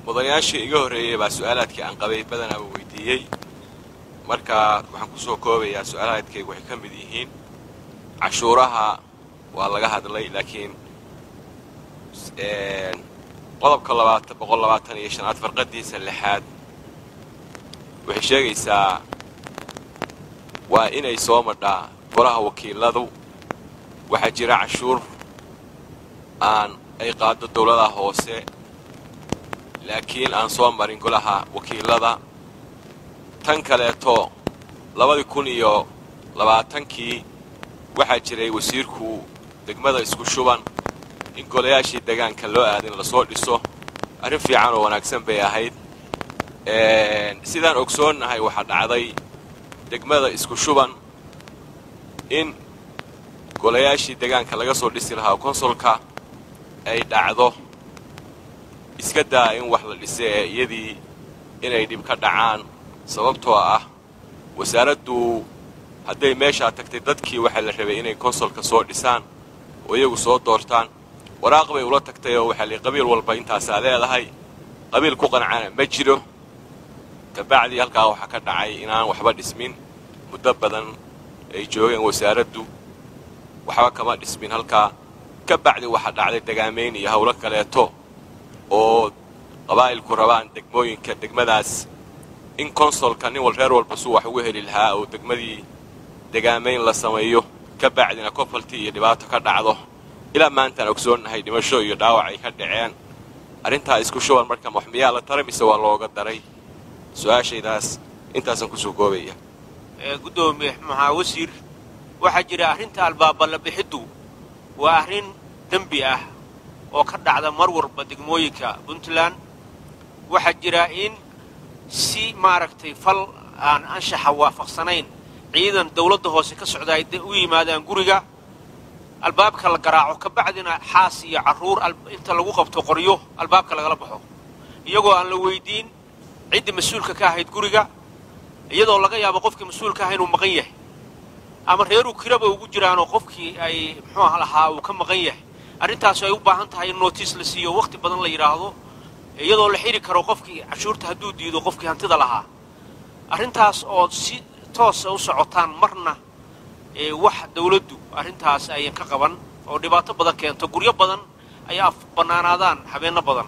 mudanayaashii iga horreeyey baa su-aalaadkii aan qabay badanaaba weydiiyey marka waxaan kusoo koobayaa su-aalaadkaygu waxay ka mid yihiin cashuuraha waa laga hadlay laakiin qodobka labaatan boqol labaatan iyo shanaad farqadiisa lixaad waxay sheegaysaa waa inay soo madhaa golaha wakiiladu waxaa jira cashuur aan ay qaado dawladaha hoose laakiin aan soo marin golaha wakiilada tan kaleeto labadii kun iyo labaatankii waxaa jiray wasiirku degmada isku shuban in golayaashii degaanka loo aadin lasoo dhiso arrin fiican oo wanaagsan bay ahayd sidaan ogsoonnahay waxaa dhacday degmada isku shuban in golayaashii degaanka laga soo dhisi lahaa konsolka ay dhacdo iska daa in wax la dhise ee iyadii inay dhib ka dhacaan sababtoo ah wasaaraddu hadday meeshaa tagtay dadkii waxaa la rabay inay konsolka soo dhisaan oo iyagu soo doortaan waraaq bay ula tagtay oo waxaa lii qabiil walba intaasaa leedahay qabiil ku qancana ma jiro kabacdii halkaa waxaa ka dhacay inaan waxba dhismin muddo badan ay joogeen wasaaraddu waxba kama dhismin halkaa ka bacdi waxaa dhacday dagaamayn iyo howlo kaleeto oo qabaa'ilku rabaan degmooyinka degmadaas in konsolka nin wal reer walba suu wax ugu heli lahaa oo degmadii degaamayn la sameeyo ka bacdina kofaltii iyo dhibaato ka dhacdo ilaa maantaan ogsoonnahay dhimasho iyo dhaawac ay ka dhaceen arrintaa isku shuban marka wax miyaa la taray mise waa looga daray su-aashaydaas intaasaan kusoo koobaya guddoomiye maxaa wasiir waxaa jira arrinta albaaballa bixiddu waa arrin dembi ah oo ka dhacda mar walba degmooyinka puntland waxaa jira in si maaragtay fal aan anshaxa waafaqsanayn ciidan dawladda hoose ka socda ay u yimaadaan guriga albaabka la garaaco ka bacdina xaas iyo carruur inta lagu qabto qoryo albaabka lagala baxo iyagoo aan la weydiin ciddii mas-uulka ka ahayd guriga iyadoo laga yaabo qofkii mas-uulka aha inuu maqan yahay ama reeruu kiraba ugu jiraanoo qofkii ay muxuu lahaa uu ka maqan yahay arrintaas ay u baahan tahay in nootiis la siiyo wakhti badan la yidhaahdo iyadoo la xidhi karo qofkii cashuurta hadduu diido qofkii hantida lahaa arrintaas oo si toosa u socotaan marna wax dawladdu arrintaas ayan ka qaban oo dhibaato badan keento guryo badan ay af bannaanaadaan habeenno badan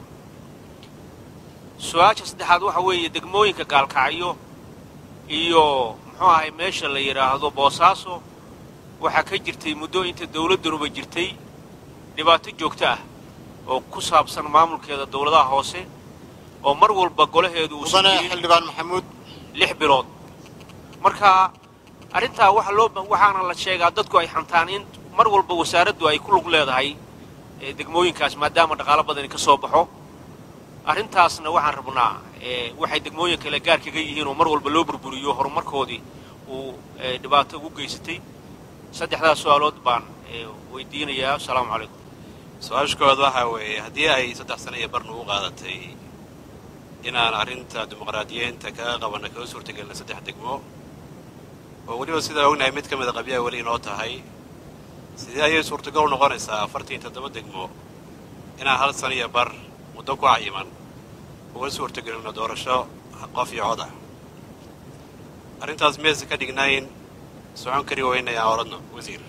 su-aasha saddexaad waxa weeye degmooyinka gaalkacyo iyo muxuu ahay meesha la yidhaahdo boosaaso waxaa ka jirtay muddo inta dawladdanuba jirtay dhibaato joogto ah oo ku saabsan maamulkeeda dawladaha hoose oo mar walba golaheedu uusan mudane jirin xildhibaan maxamuud lix bilood marka arrintaa waxa loo waxaana la sheegaa dadku ay xantaan in mar walba wasaaraddu ay ku lug leedahay ee degmooyinkaas maadaama dhaqaalo badani ka soo baxo arrintaasna waxaan rabnaa ee waxay degmooyin kale gaar kaga yihiin oo mar walba loo burburiyo horumarkoodii uu ee, dhibaato ugu geysatay saddexdaas su-aalood baan ee, weydiinayaa asalaamu calaykum su-aasha koowaad waxaa weeye haddii ay saddex sano iyo barna u qaadatay inaan arrinta dimuqraadiyiinta kaga qabanna kaga suurtagelina saddex degmo oo weliba sidaa ognahay mid ka mida qabyaha weli inoo tahay sidee ayay suurtagal u noqonaysaa afartan iyo toddoba degmo inaan hal sano iyo bar muddo ku cayiman uga suurtagelino doorasho qof iyo cod ah arrintaas miyaysan ka dhignayn socon kari weynay aan oradno wasiir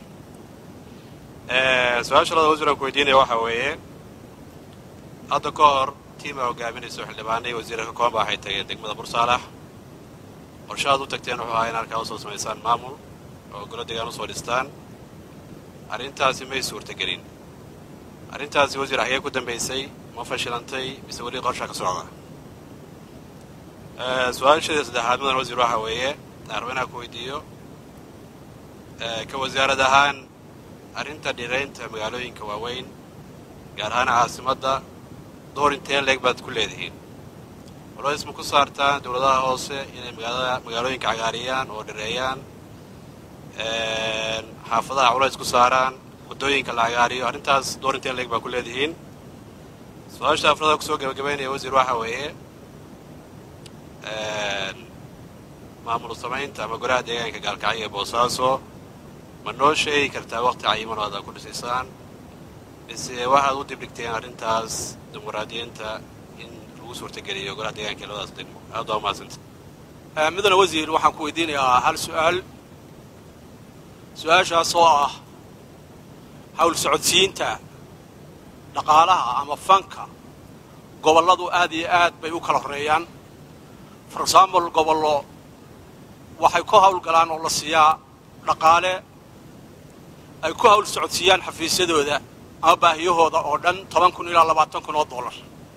su-aasha labada wasiir aan ku weydiinaya waxaa weeye hadda ka hor tiima hogaaminayso xildhibaanay wasiira ka kooban ba waxay tageen degmada bursaalax qorshahaad u tagteen wuxuu ahaa in halkaa usoo samaysaan maamul oo golo degaan usoo dhistaan arrintaasi may suurtagelin arrintaasi wasiir xagee ku dambaysay ma fashilantay mise weli qorshaa ka socda su-aashadeeda saddexaad mudan wasiir waxaa weeye madaxweynaha ku weydiiyo ka wasaarad ahaan arrinta dhiraynta magaalooyinka waaweyn gaar ahaan caasimadda door intee leeg baad ku leedihiin culays ma ku saartaan dowladaha hoose inay magaalada magaalooyinka cagaariyaan oo dhireeyaan xaafadaha culays ku saaraan waddooyinka la cagaariyo arrintaas door intee leeg baad ku leedihiin su-aasha afrada kusoo gabagabaynaya wasiir waxaa weeye maamul samaynta ama golaha deegaanka gaalkacyo ee boosaaso ma noo sheegi kartaa waqti cayiman oo aad ku dhisaysaan mise waxaad u dibdhigteen arrintaas dimuqraadiyiinta in lagu suurtageliyo golaha deegaanka ee labadaas degmo aad waa umahadsanta mudane wasiir waxaan ku weydiinayaa hal su-aal su-aashaas oo ah hawl socodsiinta dhaqaalaha ama fanka gobolladu aad iyo aad bay u kala horreeyaan for example gobollo waxay ku hawlgalaan oo la siiyaa dhaqaale ay ku hawl socodsiiyaan xafiisyadooda ama baahiyahooda oo dhan toban kun ilaa labaatan kun oo dollar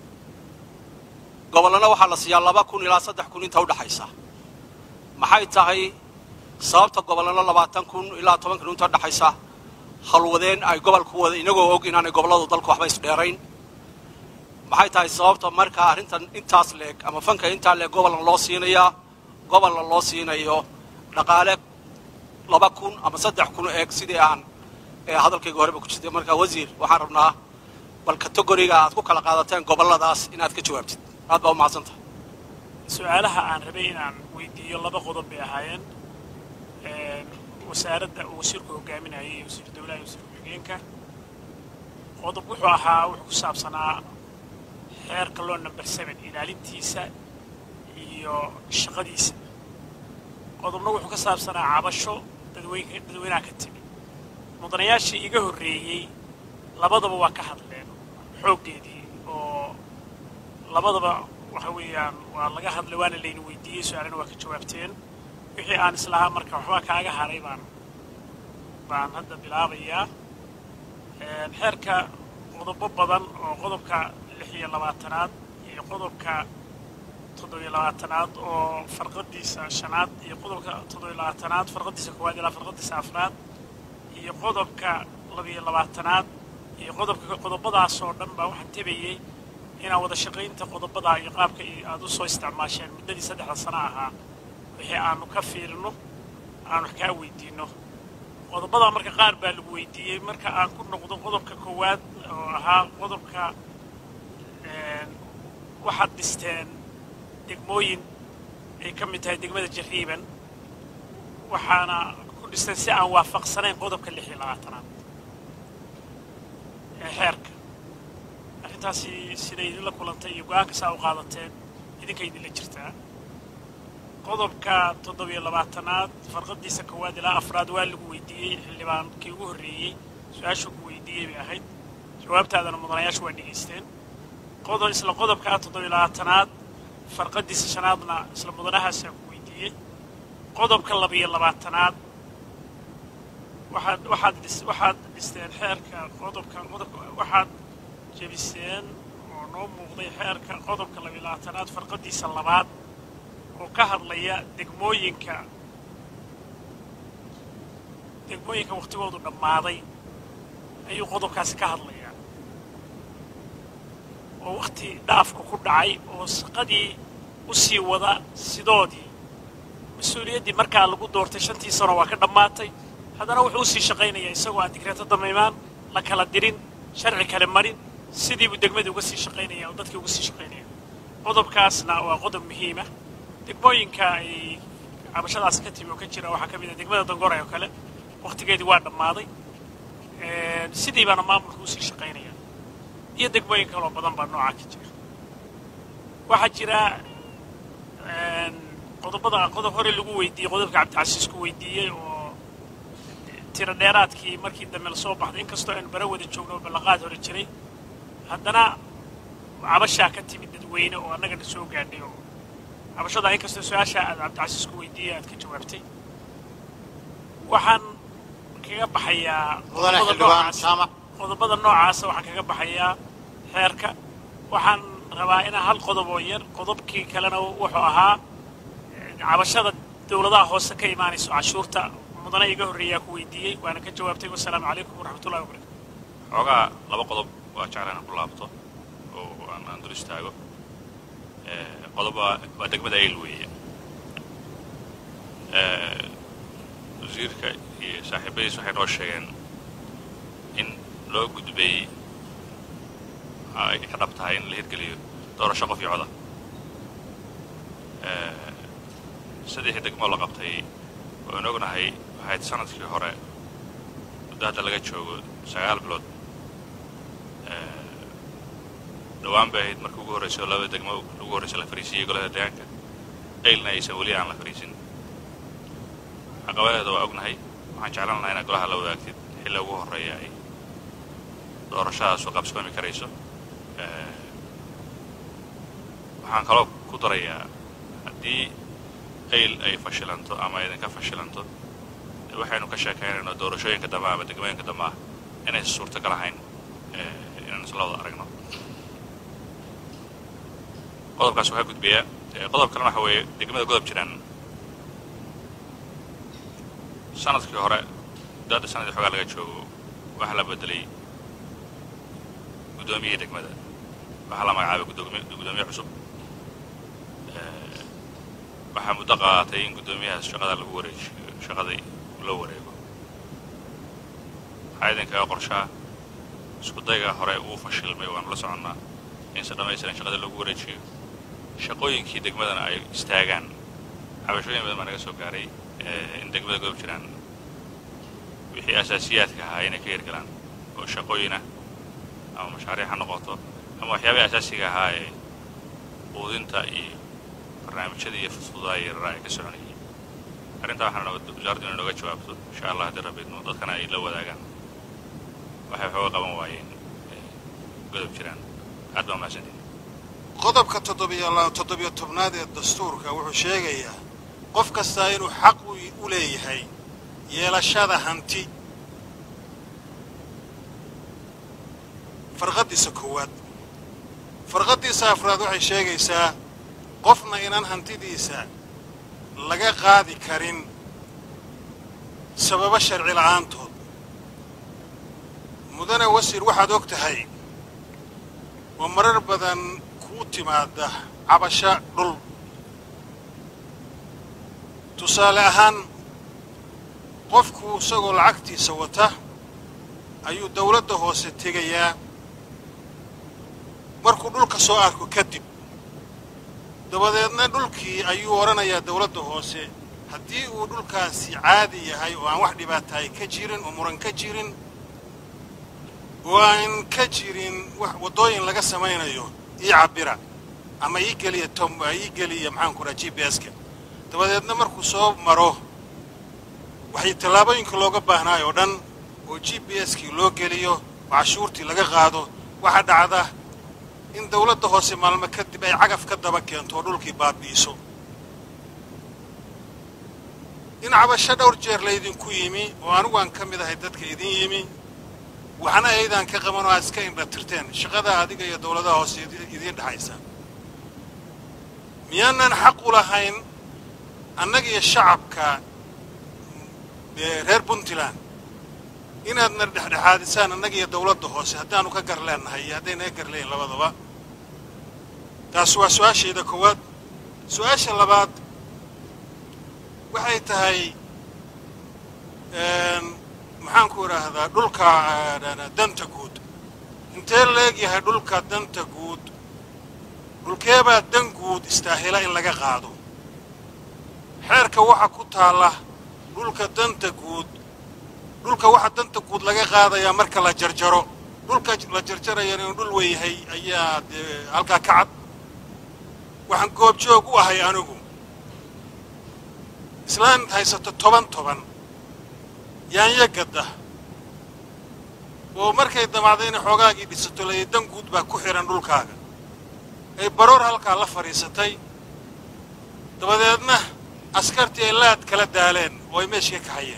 gobollana waxaa la siiyaa laba kun ilaa saddex kun inta udhaxaysa maxay tahay sababta gobollana labaatan kun ilaa toban kun inta udhaxaysa halwadeen ay gobolku wada inagoo og inaanay gobolladu dalku waxba isdheerayn maxay tahay sababta markaa arrintan intaas leeg ama fanka intaa leeg gobolna loo siinayaa gobolna loo siinayo dhaqaale laba kun ama saddex kun eeg sidii aan hadalkayga horeba ku jirtay markaa wasiir waxaan rabnaa bal kategoriga aad ku kala qaadateen gobolladaas inaad ka jawaabtid aad baa u mahadsantahay su-aalaha aan rabay inaan weydiiyo laba qodob bay ahaayeen wasaaradda uu wasiirku hogaaminayay iyo wasiir dawlaha iyo wasiir ku-xigeenka qodob wuxuu ahaa wuxuu ku saabsanaa xeerka loo number seven ilaalintiisa iyo shaqadiisa qodobna wuxuu ka saabsanaa cabasho dadweyn dadweynaha ka timi mudanayaashii iga horreeyey labadaba waa ka hadleen xooggeedii oo labadaba waxa weeyaan waa laga hadlay waana layna weydiiyey su-aalana waa ka jawaabteen wixii aan islahaa marka waxbaa kaaga haray baan baan hadda bilaabayaa xeerka qodobo badan oo qodobka lix iyo labaatanaad iyo qodobka toddobiyo labaatanaad oo farqadiisa shanaad iyo qodobka toddobiyo labaatanaad farqadiisa koowaad ilaa farqadiisa afraad iyo qodobka labiyo labaatanaad iyo qodobka qodobadaas oo dhan baa waxaan tebayey inaan wada shaqaynta qodobadaa iyo qaabka aad u soo isticmaasheen muddadii saddexda sano ahaa wixii aanu ka fiirino aan wax kaa weydiinno qodobadaa marka qaar baa lagu weydiiyey marka aan ku noqdo qodobka koowaad oo ahaa qodobka waxaad dhisteen degmooyin ay ka mid tahay degmada jariiban waxaana ku dhisteen si aan waafaqsanayn qodobka lix iyo labaatanaad ee xeerka arrintaasi siday idinla kulantay iyo go-aanka saa u qaadateen idinka idinla jirtaa qodobka toddobiyo labaatanaad farqadiisa koowaad ilaa afraad waa lagu weydiiyey xildhibaankii ugu horreeyey su-aashuu ku weydiiyey bay ahayd jawaabtaadana mudanayaashu waa dhegaysteen qodob isla qodobka toddobiyo labaatanaad farqadiisa shanaadna isla mudanahaasaa ku weydiiyey qodobka labiyo labaatanaad waxaad waxaad dhis waxaad dhisteen xeerka qodobka qodobka waxaad jebiseen oo noo muuqday xeerka qodobka labiyo labaatanaad farqadiisa labaad oo ka hadlaya degmooyinka degmooyinka wakhtigoodu dhammaaday ayuu qodobkaasi ka hadlayaa oo wakhti dhaafku ku dhacay oo shaqadii u sii wada sidoodii mas-uuliyaddii markaa lagu doortay shantii sano waa ka dhammaatay haddana wuxuu usii shaqaynayaa isagoo aan digreeto damaymaan la kala dirin sharci kale marin sidiibuu degmadii uga sii shaqaynaya oo dadkii uga sii shaqaynaya qodobkaasna waa qodob muhiima degmooyinka ay cabashadaas ka timi oo ka jira waxaa ka mid ah degmada dangore oo kale wakhtigeedii waa dhammaaday sidii baana maamulka usii shaqaynaya iyo degmooyin kaloo badan baa noocaa ka jira waxaa jira qodobada qodob hore lagu weydiiyey qodobka cabdicasiis ku weydiiyey oo tiro dheeraadkii markii dambe la soo baxday inkastoo aynu bara wada joogno oo ballaqaad hore jiray haddana cabashaa ka timid dadweyne oo annagana soo gaadhay oo cabashadaa inkastoo su-aasha aad cabdicasiis ku weydiiyey aad ka jawaabtay waxaan kaga baxayaa mudane qodobada xildhibaan noocaas- jaamac qodobada noocaasa waxaan kaga baxayaa xeerka waxaan rabaa inaan hal qodob oo yar qodobkii kalena wuxuu ahaa eh, cabashada dowladaha hoose ka imaanayso cashuurta mudane iga horreeyaa ku weydiiyey waana ka jawaabtay wasalaamu calaykum waraxmatullahi wabarakatu xoogaa laba qodob waa jeclaan inaan ku laabto oo aan aan dul istaago Eh, qodob waa waa degmada ayl weeye Eh, wasiirka iyo saaxiibadiis waxay noo sheegeen in loo gudbay ay ka dhab tahay in la hirgeliyo doorasho qof iyo coda Eh, saddexii degmo la qabtay waan ognahay waxayd sanadkii hore muddo hadda laga joogo sagaal bilood dhowaan bay ahayd markii ugu horraysay oo labada degmo ugu horraysay la fariisiyey golaha deegaanka aylna aysan weli aan la fariisin caqabadeeda waa ognahay waxaan jeclaan lahaa inaad golaha la wadaagtid xilli ugu horreeya ay doorashadaas u qabsoomi karayso waxaan kaloo ku darayaa haddii ayl ay fashilanto ama idinka fashilanto waxaynu ka sheekaynayno doorashooyinka dambe ama degmooyinka dambe ah inaysan suurtagal ahayn inaan isla wada aragno qodobkaas waxaa gudbayaa qodob kalena waxa weeye degmada godob jiraan sanadkii hore muddaadda sanadii xoogaa laga joogo waxaa la bedelay guddoomiyihii degmada waxaa la magacaabay guddoomiye cusub waxaa muddo qaadatay in guddoomiyahaas shaqada lagu wareejiyo shaqadii loo wareego waxaa idinkaga qorshaa iskudayga hore uu fashilmay waanu la soconnaa inse dhammaystiran shaqadii loogu wareejiyo shaqooyinkii degmadana ay istaagaan cabashooyin badan baa naga soo gaaray in degmada godob jiraan wixii asaasiyaadka ahaa inay ka hirgalaan oo shaqooyinah ama mashaariic ha noqoto ama waxyaabaha asaasiga ahaa ee quudinta iyo barnaamijyada iyo fudfudaa iyo raraa ay ka soconayeen arrintaa waxaana wasaaraddu inay nooga jawaabto insha allah haddii rabidno dadkana ay la wadaagaan waxay waxooga qaban waayeen godob jiraan aad baa mahadsantiin qodobka toddobiyo tobnaad ee dastuurka wuxuu sheegayaa qof kastaa inuu xaq u leeyahay yeelashada hanti farqaddiisa koowaad farqaddiisa afraad waxay sheegaysaa qofna inaan hantidiisa laga qaadi karin sababo sharci la'aantood mudane wasiir waxaad og tahay oo marar badan kuu timaada cabasho dhul tusaale ahaan qofku isagoo lacagtiisa wata ayuu dawladda hoose tegayaa markuu dhulka soo arko kadib dabadeedna dhulkii ayuu odhanayaa dawladda hoose haddii uu dhulkaasi caadi yahay oo aan wax dhibaataay ka jirin oo muran ka jirin oo aan ka jirin wax waddooyin laga samaynayo ii cabbira ama ii geliya tom ii geliya maxaanku dhaha g b s-ka dabadeedna markuu soo maro waxay tallaabooyinka looga baahnaay oo dhan oo g b s-kii loo geliyo oo cashuurtii laga qaado waxaa dhacda in dawladda hoose maalmo kadib ay cagaf ka daba keento oo dhulkii baabi'iso in cabasho dhowr jeer laydinku yimi oo anigu aan ka mid ahay dadka idin yimi waxna aydaan ka qaban oo aad iska indha tirteen shaqada adiga iyo dawladaha hoose idiin dhexaysa miyaanan xaq u lahayn annaga iyo shacabka reer puntland inaadna dhexdhexaadisaan annaga iyo dawladda hoose haddaanu ka gar leennahay iyo hadday naga gar leeyihin labadaba taas waa su-aashayda koowaad su-aasha labaad waxay tahay maxaanku idhaahdaa dhulka danta guud intee leeg yahay dhulka danta guud dhulkeebaa dan guud istaahila in laga qaado xeerka waxa ku taalla dhulka danta guud dhulka waxa danta guud laga qaadayaa marka la jarjaro dhulka la jarjarayana inuu dhul weyahay ayaa dee halkaa ka cad waxaan goobjoog u ahay anigu islaan haysato toban toban yaanya gadda oo markay damacda inay xoogaagii dhisato laya dan guud baa ku xidhan dhulkaaga ay baroor halkaa la fadhiisatay dabadeedna askartii ay laad kala daaleen oo ay meeshii ka kaxayeen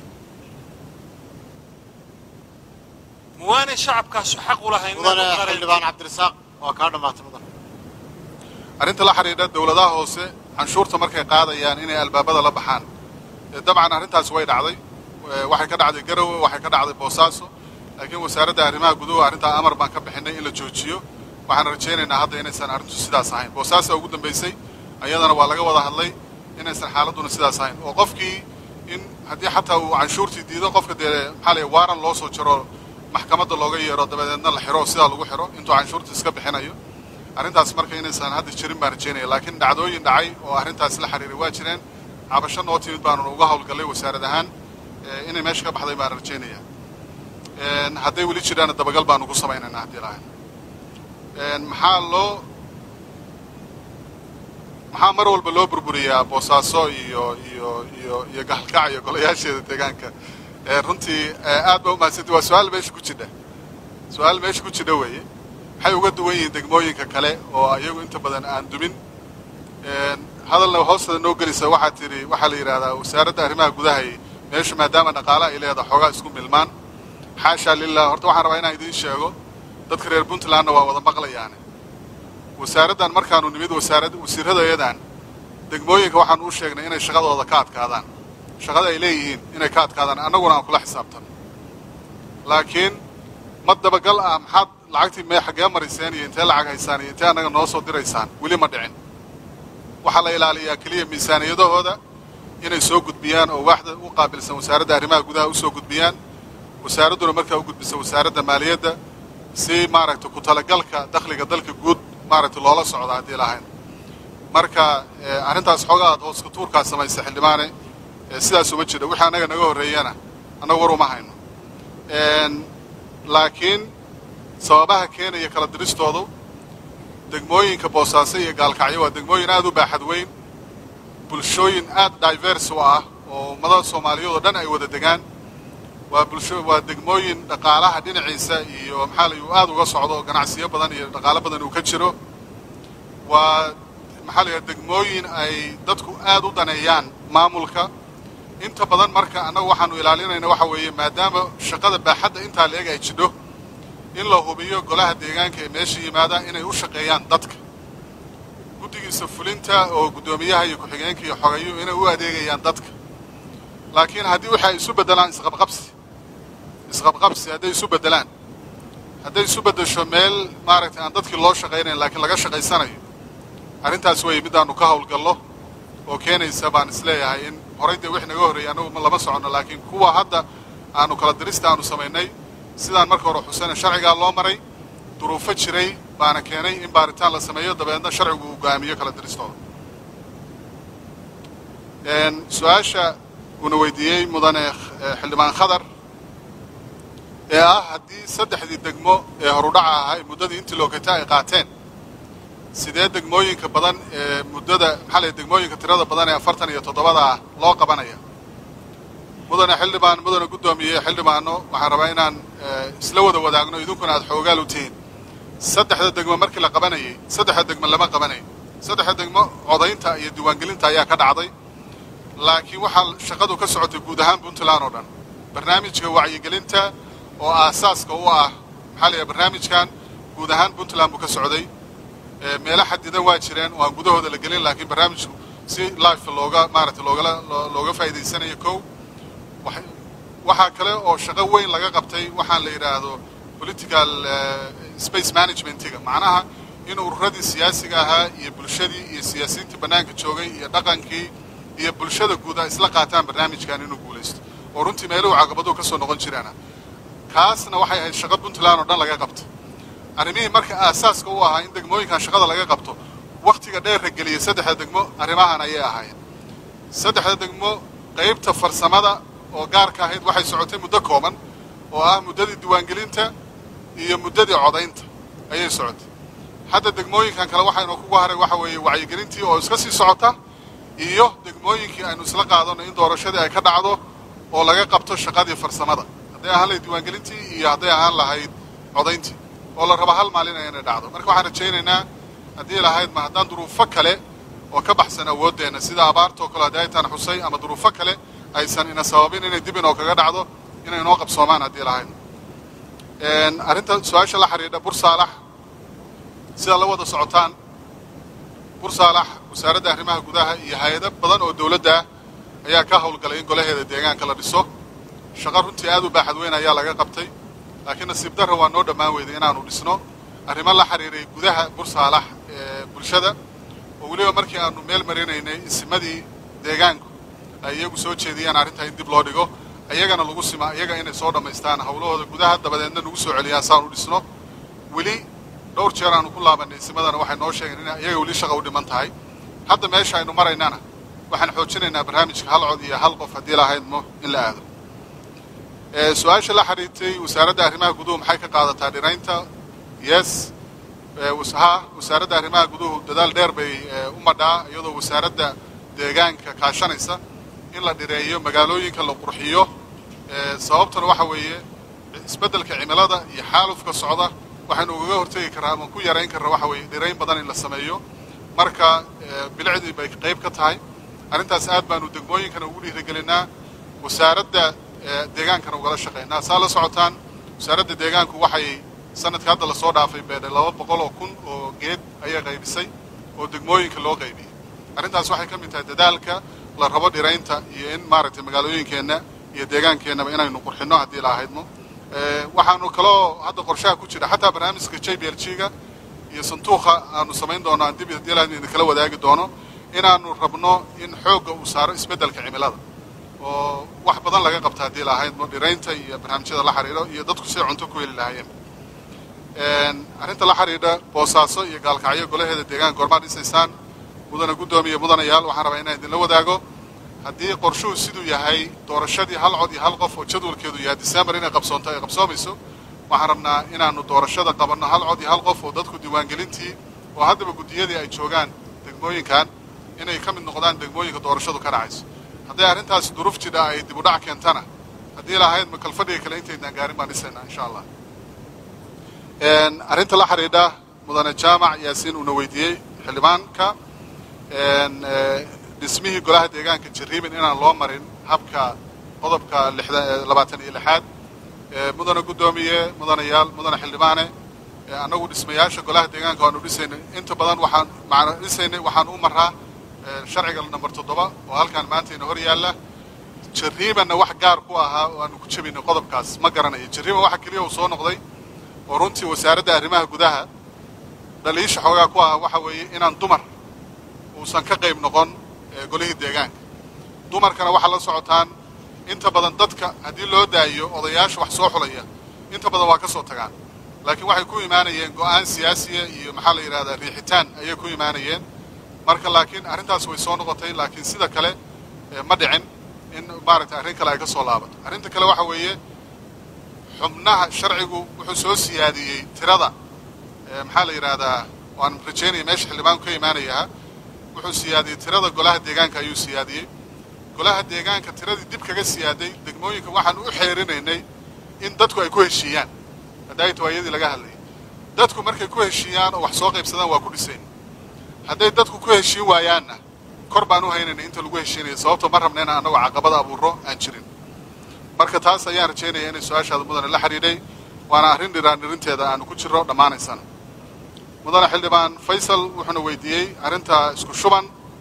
muwaanay shacabkaasu xaq u lahayn mudane xildhibaan cabdirasaaq waa kaa dhammaatay mudan arrinta la xidhiidha dawladaha hoose canshuurta markay qaadayaan inay albaabada la baxaan dabcan arrintaasi way dhacday waxay ka dhacday garowe waxay ka dhacday boosaaso laakiin wasaaradda arrimaha guduhu arrintaa amar baan ka bixinay in la joojiyo waxaan rajaynaynaa hadda inaysan arrintu sidaas ahayn boosaasa ugu dambaysay ayadana waa laga wada hadlay inaysan xaaladduna sidaas ahayn oo qofkii in haddii xataa uu canshuurtii diido qofka dee maxaa la waaran loo soo jaro maxkamadda looga yeero dabadeedna la xiro sidaa lagu xiro intuu canshuurta iska bixinayo arrintaas marka inaysan hadda jirin baan rajaynaya laakiin dhacdooyin dhacay oo arrintaas la xiriiray waa jireen cabasho noo timid baanu uga hawlgallay wasaarad ahaan inay meesha ka baxday baan rajaynaya hadday weli jiraanna dabagal baanu ku samaynaynaa haddii lahayn maxaa loo maxaa mar walba loo burburiyaa boosaaso iyo iyo iyo iyo gaalkac iyo golayaasheeda deegaanka runtii aad baa umahadsanti waa su-aal meesha ku jidha su-aal meesha ku jidha weeye waxay uga duwan yihiin degmooyinka kale oo iyagu inta badan aan dumin hadalna hoostada noo gelisa waxaa tidhi waxaa la yidhahdaa wasaaradda arrimaha gudahay meeshu maadaama dhaqaale ay leedahay xoogaa isku milmaan xaashaa lilah horta waxaan rabaa inaan idiin sheego dadka reer puntlandna waa wada maqlayaane wasaaraddan markaanu nimid wasaarad wasiirradayadan degmooyinka waxaanu u sheegnay inay shaqadooda ka adkaadaan shaqada ay leeyihiin inay ka adkaadaan annaguna aan kula xisaabtanno laakiin ma dabagal ah maxaad lacagtii mee xaggee mariseen iyo intee lacag haysaan iyo intee annaga noo soo diraysaan weli ma dhicin waxaa la ilaaliyaa keliya miisaaniyadahooda inay soo gudbiyaan oo waaxda u qaabilsan wasaaradda arrimaha gudaha u soo gudbiyaan wasaaradduna markaa u gudbisa wasaaradda maaliyadda si maaragtay ku talagalka dakhliga dalka guud maaragtay loola socda haddii lahayn marka arrintaas xoogaa aad hoos kutuurkaa samaysa xildhibaane sidaas uma jira wixii annaga naga horreeyana annaga war uma hayno laakiin sababaha keenaya kala diristoodu degmooyinka boosaaso iyo gaalkacyo waa degmooyin aad u baaxad weyn bulshooyin aad diverse u ah oo ummadaha soomaaliyeed oo dhan ay wada degaan waa bulsho waa degmooyin dhaqaalaha dhinaciisa iyo maxaa layu aad uga socdo oo ganacsiyo badan iyo dhaqaalo badan uu ka jiro waa maxaa la yidhaha degmooyin ay dadku aad u daneeyaan maamulka inta badan marka annagu waxaanu ilaalinayna waxa weeye maadaama shaqada baaxadda intaa la eg ay jidho in la hubiyo golaha deegaanka ee meesha yimaada inay u shaqeeyaan dadka guddigiisa fulinta oo guddoomiyaha iyo ku-xigeenka iyo xogayo inay u adeegayaan dadka laakiin haddii waxa ay isu beddelaan isqabqabsi isqabqabsi hadday isu beddelaan hadday isu beddesho meel maaragtay aan dadkii loo shaqaynayn laakiin laga shaqaysanayo arrintaas weeye midaannu ka hawlgallo oo keenaysa baan isleeyahay in horay dee wix naga horreeyay annagu lama soconno laakiin kuwa hadda aanu kala dirista aanu samaynay sidaan marka hore xusayna sharcigaa loo maray duruufo jiray baana keenay in baaritaan la sameeyo dabeedna sharcigu uu go'aamiyo kala diristooda su-aasha uuna weydiiyey mudane xildhibaan khadar ee ah haddii saddexdii degmo ee horudhaca ahaa muddadii intii lookata ay qaateen sidee degmooyinka badan ee muddada maxaa lay degmooyinka tirada badan ee afartan iyo toddobada ah loo qabanaya mudane xildhibaan mudane guddoomiye xildhibaano waxaan rabaa inaan isla wada wadaagno idinkuna aad xoogaal u tihiin saddexda degmo markii la qabanayay saddexda degmo lama qabanayn saddexda degmo codaynta iyo diiwaangelinta ayaa ka dhacday laakiin waxaa shaqadu ka socotay guud ahaan puntland oo dhan barnaamijka wacyigelinta oo aasaaska u ah maxaa la yidhaha barnaamijkan guud ahaan puntland buu ka socday meelo xadidan waa jireen oo aan gudahooda la gelin laakiin barnaamijku si life looga maaragtay loogala looga faa'iidaysanayo kow waxaa kale oo shaqo weyn laga qabtay waxaan la yidhaahdo political space managementiga macnaha in ururadii siyaasiga ahaa iyo bulshadii iyo siyaasiyiintii bannaanka joogay iyo dhaqankii iyo bulshada guud ay isla qaataan barnaamijkan inuu guulaysto oo runtii meeluhu caqabaduhu ka soo noqon jiraana kaasna waxay ahayd shaqo puntland oo dhan laga qabto arrimihii marka aasaaska u ahaa in degmooyinkan shaqada laga qabto wakhtiga dheerra geliyay saddexda degmo arrimahan ayay ahaayeen saddexda degmo qaybta farsamada oo gaarka ahayd waxay socotay muddo kooban oo ah muddadii diiwaangelinta iyo muddadii codaynta ayay socotay hadda degmooyinkan kale waxaynoo kugu haray waxa weeye wacyigelintii oo iska sii socota iyo degmooyinkii aynu isla qaadano in doorashadii ay ka dhacdo oo laga qabto shaqadii farsamada hadday ahaan lahayd diiwaangelintii iyo hadday ahaan lahayd codayntii oo la raba hal maalin inay dhacdo marka waxaan rajaynaynaa haddii lahayd ma haddaan duruufo kale oo ka baxsan awooddeenna sida abaartoo kale haddii aytaan xusay ama duruufo kale aysan ina sababin inay dib inoo kaga dhacdo inay inoo qabsoomaan haddii lahayd arrinta su-aasha la xidhiidha bursaalax sida la wada socotaan bursaalax wasaaradda arrimaha gudaha iyo hay-ado badan oo dawladda ah ayaa ka howlgalay in golaheeda deegaanka la dhiso shaqo runtii aad u baaxad weyn ayaa laga qabtay laakiin nasiib darra waa noo dhammaan weyday inaanu dhisno arrimo la xidhiiray gudaha bursaalax ee bulshada oo weliba markii aanu meel marinaynay isimadii deegaanku ay iyagu soo jeediyaan arrintaa in dib loo dhigo iyagana lagu sima iyaga inay soo dhammaystaan hawlahooda gudaha dabadeedna nagu soo celiyaan saan u dhisno weli dhowr jeer aanu ku laabanay isimadana waxay noo sheegeen in iyaga weli shaqa u dhiman tahay hadda meesha aynu maraynana waxaan xoojinaynaa barnaamijka hal cod iyo hal qof haddii lahaydmo in la aado su-aasha la xidhiirtay wasaaradda arrimaha guduhu maxay ka qaadataa dhiraynta yes ha wasaaradda arrimaha guduhu dadaal dheer bay u madhaa iyadoo wasaaradda deegaanka kaashanaysa in la dhireeyo magaalooyinka la qurxiyo sababtuna waxa weeye isbeddelka cimilada iyo xaalufka socda waxaynu ugaga hortegi karraa ama ku yarayn karraa waxa weeye dhirayn badan in la sameeyo marka bilicdii bay qayb ka tahay arrintaas aad baanu degmooyinkana ugu dhiirigelinaa wasaaradda deegaankana ugala shaqaynaa saa la socotaan wasaaradda deegaanku waxay sanadka hadda lasoo dhaafay beedhay laba boqol oo kun oo geed ayay qaybisay oo degmooyinka loo qaybiyey arrintaas waxay ka mid tahay dadaalka la rabo dhiraynta iyo in maaragtay magaalooyinkeenna iyo deegaankeenaba inaynu qurxinno haddii la ahaydmo waxaanu kaloo hadda qorshaha ku jira xataa barnaamijka j b l g ga iyo santuuqa aanu samayn doono aan dib haddii ilaahaynu idinkala wadaagi doono inaanu rabno in xoogga uu saaro isbeddelka cimilada oo wax badan laga qabta haddii la ahaydmo dhiraynta iyo barnaamijyada la xidhiidho iyo dadku siday cunto ku heli lahaayeen arrinta la xidhiidha boosaaso iyo gaalkacyo golaheeda deegaanka goormaa dhisaysaan mudana guddoomiya mudanayaal waxaan rabaa inaan idinla wadaago haddii qorshuhu siduu yahay doorashadii hal cod iyo hal qof oo jadwalkeedu yahay disembar inay qabsoonto ay qabsoomayso waxaan rabnaa inaanu doorashada qabanno hal cod iyo hal qof oo dadku diiwaangelintii oo haddaba guddiyadii ay joogaan degmooyinkan inay ka mid noqdaan degmooyinka doorashadu ka dhacayso hadday arrintaasi duruuf jidha ay dib u dhac keentana haddii lahayd makalfadhiga kale intaydaan gaarin baan dhisaynaa insha allah arrinta la xidhiidha mudane jaamac yaasiin uuna weydiiyey xildhibaanka dhismihii golaha deegaanka jarriiban inaan loo marin habka qodobka labaatan iyo lixaad mudane guddoomiye mudanayaal mudane xildhibaane annagu dhismayaasha golaha deegaanka waanu dhisaynay inta badan waxaan macna dhisaynay waxaan u maraa sharciga namber toddoba oo halkaan maanta ina hor yaalla jarriibanna wax gaar ku ahaa oo aanu ku jebinay qodobkaas ma garanayo jarriiban waxa keliya uu soo noqday oo runtii wasaaradda arrimaha gudaha dhaliisha xoogaa ku ahaa waxa weeye inaan dumar uusan ka qayb noqon golihii deegaanka dumarkana waxaa la socotaan inta badan dadka haddii loo daayo odayaasha wax soo xulaya inta badan waa ka soo tagaan laakiin waxay ku imaanayeen go'aan siyaasiya iyo maxaa la yidhahdaa riixitaan ayay ku imaanayeen marka laakiin arrintaas way soo noqotay laakiin sida kale ma dhicin in maaragtay arrin kale ay ka soo laabato arrinta kale waxa weeye xubnaha sharcigu wuxuu soo siyaadiyey tirada maxaa la yidhaahdaa waan rajaynaya meesha xildhibaanku ka imaanayaa wuxuu siyaadiyey tirada golaha deegaanka ayuu siyaadiyey golaha deegaanka tiradii dib kaga siyaaday degmooyinka waxaan u xeerinaynay in dadku ay ku heshiiyaan haddaayta waa iyadii laga hadlayay dadku markay ku heshiiyaan oo wax soo qaybsadaan waa ku dhisayn hadday dadku ku heshiin waayaanna kor baan u haynaynay inta lagu heshiinaya sababto ma rabna inaan annagoo caqabada abuuro aan jirin marka taas ayaan rajaynaya inay su-aashaada mudane la xidhiidhay waana arrin dhiraan dhirinteeda aanu ku jirro dhammaanaysan mudane xildhibaan faysal wuxuuna weydiiyey arrinta isku shuban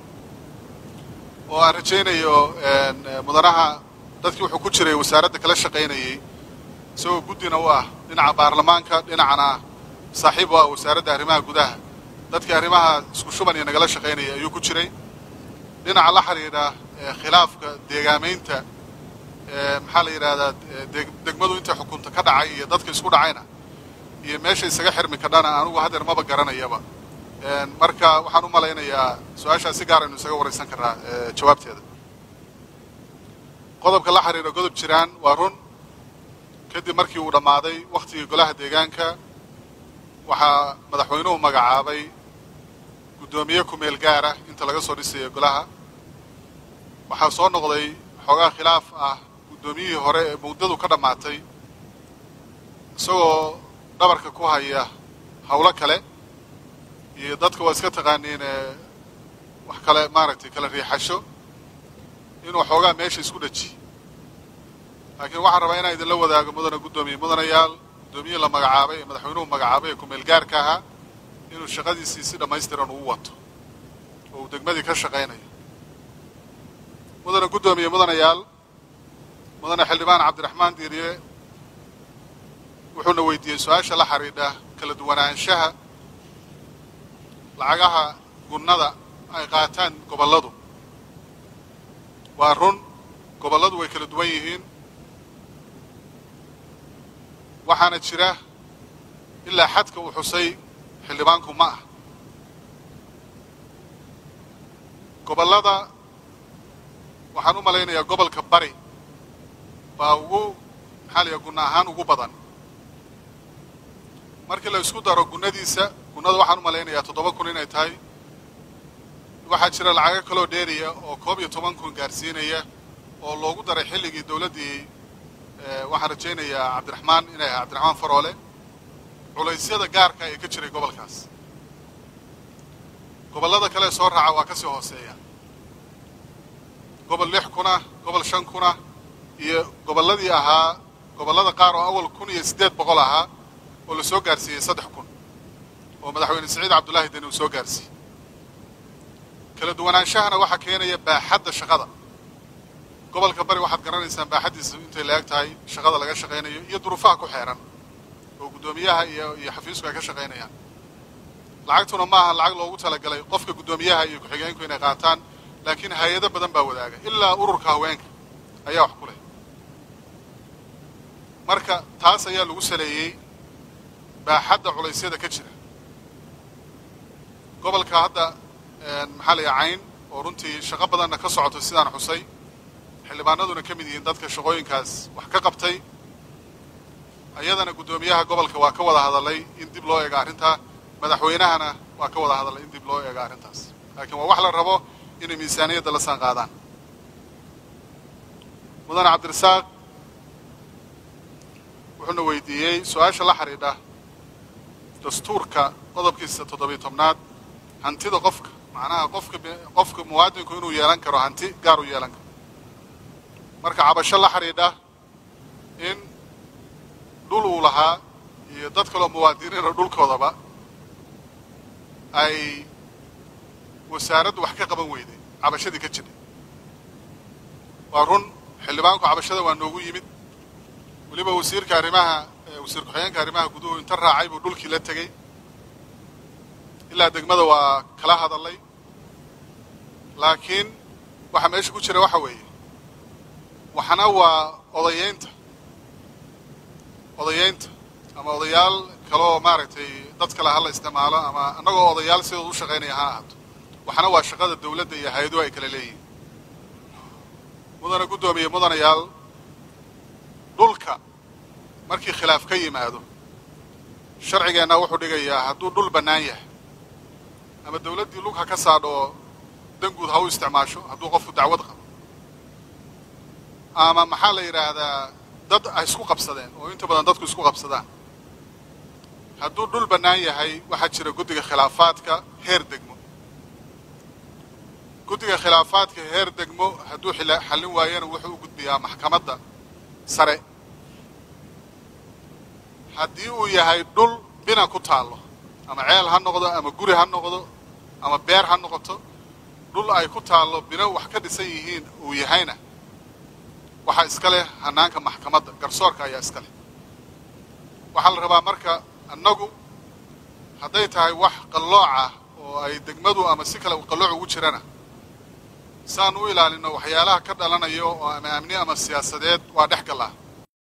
oo aan rajaynayo mudanaha dadkii wuxuu ku jiray wasaaradda kala shaqaynayey isagoo guddina u ah dhinaca baarlamaanka dhinacana saaxiib u ah wasaaradda arrimaha gudaha dadkii arrimaha isku shuban iyo nagala shaqaynayay ayuu ku jiray dhinaca la xidhiidha khilaafka deegaamaynta maxaa la yidhahdaa degmadu intay xukunta ka dhacay iyo dadka isku dhacayna iyo meesha isaga xirmi kadhana anugu hadeer maba garanayaba marka waxaan u malaynayaa su-aashaas si gaar aynu isaga waraysan karnaa jawaabteeda qodobka la xidhiidha godob jiraan waa run kadib markii uu dhammaaday wakhtigii golaha deegaanka waxaa madaxweynuhu magacaabay guddoomiye ku-meel gaara inta laga soo dhisayo golaha waxaa soo noqday xoogaa khilaaf ah guddoomiyihii hore ee muddadu ka dhammaatay isagoo dhabarka ku haya howlo kale iyo dadka waa iska taqaaniin wax kale maaragtay kala riixasho inuu xoogaa meesha isku dhaji laakiin waxaan rabaa inaan idinla wadaago mudane guddoomiye mudanayaal guddoomiyihii la magacaabay ee madaxweynuhu magacaabay ee ku-meel gaarka ahaa inuu shaqadiisii si dhammaystiran ugu wato oo uu degmadii ka shaqaynayo mudane guddoomiye mudanayaal mudane xildhibaan cabdiraxmaan diiriye wuxuuna weydiiyey su-aasha la xidhiidha kala duwanaanshaha lacagaha gunnada ay qaataan gobolladu waa run gobolladu way kala duwan yihiin waxaana jira ilaa xadka uu xusay xildhibaanku ma ah gobollada waxaan u malaynayaa gobolka bari baa ugu maxaa la yaha gunna ahaan ugu badan markii la isku daro gunnadiisa muunada waxaan u malaynayaa toddoba kun inay tahay waxaa jira lacago kaloo dheeriya oo koob iyo toban kun gaarsiinaya oo loogu daray xilligii dowladdii waxaan rajaynayaa cabdiraxmaan inay ahay cabdiraxmaan faroole culaysyada gaarka ee ka jiray gobolkaas gobollada kale soo raaca waa ka sii hooseeya gobol lix kuna gobol shan kuna iyo gobolladii ahaa gobollada qaar oo awal kun iyo siddeed boqol ahaa oo la soo gaarsiiyey saddex kun oo madaxweyne siciid cabdullaahi deni uu soo gaarsiiyey kala duwanaanshahana waxaa keenaya baaxadda shaqada gobolka bari waxaad garanaysaan baaxaddiisa intay la eg tahay shaqada laga shaqaynayo iyo duruufaha ku xeeran oo guddoomiyaha iyo iyo xafiisku ay ka shaqaynayaan lacagtuna ma aha lacag loogu talagalay qofka guddoomiyaha iyo ku-xigeenku inay qaataan laakiin hay-ado badan baa wadaaga ilaa ururka haweenka ayaa wax ku leh marka taas ayaa lagu saleeyey baaxadda culaysyada ka jira gobolka hadda maxaa la yaha cayn oo runtii shaqo badanna ka socoto sidaan xusay xildhibaanaduna ka mid yihiin dadka shaqooyinkaas wax ka qabtay ayadana guddoomiyaha gobolka waa ka wada hadalay in dib loo eego arrintaa madaxweynahana waa ka wada hadalay in dib loo eego arrintaas laakiin waa wax la rabo inay miisaaniyadda la saan qaadaan mudane cabdirasaaq wuxuuna weydiiyey su-aasha la xidhiidha dastuurka qodobkiisa toddobiyo tobnaad hantida qofka macnaha qofka qofka muwaadinku inuu yeelan karo hanti gaar u yeelan karo marka cabasho la xidhiidha in dhul uu lahaa iyo dad kaloo muwaadiniina dhulkoodaba ay wasaaraddu wax ka qaban weyday cabashadii ka jirtay waa run xildhibaanku cabashada waa noogu yimid weliba wasiirka arrimaha wasiir ku-xigeenka arrimaha guduhu inta raacay buu dhulkii la tegey ilaa degmada waa kala hadallay laakiin waxa meesha ku jira waxa weeye waxna waa odayeynta odayeynta ama odayaal kaloo maaragtay dad kale ha la isticmaalo ama annagoo odayaal sidooda u shaqaynaya ha ahaato waxna waa shaqada dawladda iyo hay-aduhu ay kala leeyihiin mudana guddoomiye mudanayaal dhulka markii khilaaf ka yimaado sharcigeenna wuxuu dhigayaa hadduu dhul bannaan yahay ama dawladdii lug ha ka saadho oo danguud ha u isticmaasho hadduu qofku dacwad qabo ama maxaa la yidhaahdaa dad ay isku qabsadeen oo inta badan dadku isku qabsadaan hadduu dhul bannaan yahay waxaa jira guddiga khilaafaadka heer degmo guddiga khilaafaadka heer degmo hadduu xallin waayana wuxuu u gudbiyaa maxkamadda sare haddii uu yahay dhul bina ku taallo ama ceel ha noqdo ama guri ha noqdo ama beer ha noqoto dhul ay ku taallo bino wax ka dhisan yihiin uu yahayna waxaa iska leh hannaanka maxkamadda garsoorka ayaa iska leh waxaa la rabaa marka annagu hadday tahay wax qallooc ah oo ay degmadu ama si kale qallooc ugu jirana saan u ilaalinno waxyaalaha ka dhalanayo oo ama amni ama siyaasadeed waa dhex gallaa